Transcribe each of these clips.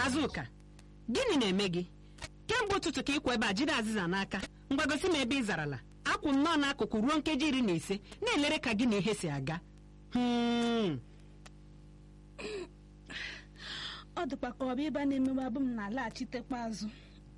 azụka gịnị na-eme gị kemgbe ụtụtụ ka ịkwa ebe a jide azịza n'aka ngwagosi m ebe ị zarala akwụ m nnọọ n'akụkụ ruo nkeji iri na ise na-elere ka gị na ihe si aga Hmm. ọ dịkwa ka ọ bụ ịba na-emewe abụ m na-alaghachitekwa azụ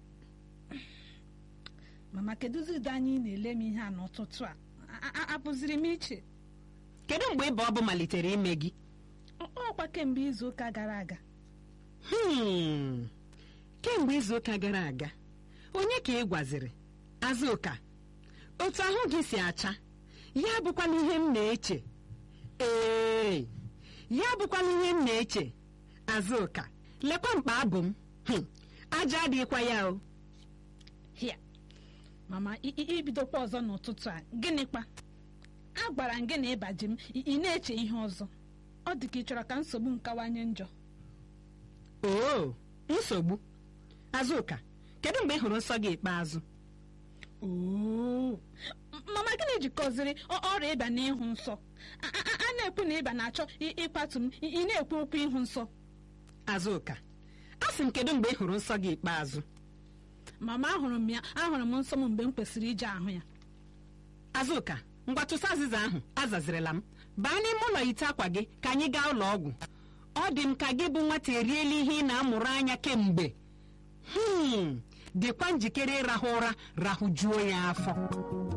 mama kedụzi ụdị anyị na-ele m ihe a n'ụtụtụ a A- a- apụziri m iche kedu mgbe ịba ọ bụ malitere ime gị Ọ- ọkwa kemgbe izu ụka gara aga Hmm. kemgbe izuụka gara aga onye ka ị gwaziri azụka otu ahụ gị si acha ya bụkwana ihe m na-eche ee ya bụkwana ihe m na-eche azụka lekwa mkpa abụ m Hmm. aja adịghịkwa ya o hia mama i- i- ibidokwa ọzọ n'ụtụtụ a gịnịkwa a gwara m gị na ịbaji m ị ị na-eche ihe ọzọ ọ dị ka ị chọrọ ka nsogbu m kawanye njọ oo nsogbu azụka kedu mgbe ị hụrụ nsọ gị ikpeazụ Oo. M- mama gịnị jikọziri ọ- ọrịa ịba na ịhụ nsọ A- a a na-ekwu na ịba na-achọ ị- ịkwatu m ị ị na-ekwu okwu ịhụ nsọ azụka a sị m kedu mgbe ị hụrụ nsọ gị ikpeazụ mama ahụrụ m ya ahụrụ m nsọ m mgbe m kwesịrị ije ahụ ya azụka ngwa tụsa azịza ahụ azazirila m baa n'ime ụlọ ite akwa gị ka anyị gaa ụlọ ọgwụ ọ dị m ka gị bụ nwata eriela ihe ị na-amụrụ anya kemgbe hmm dịkwa njikere ịrahụ ụra rahụjuo ya afọ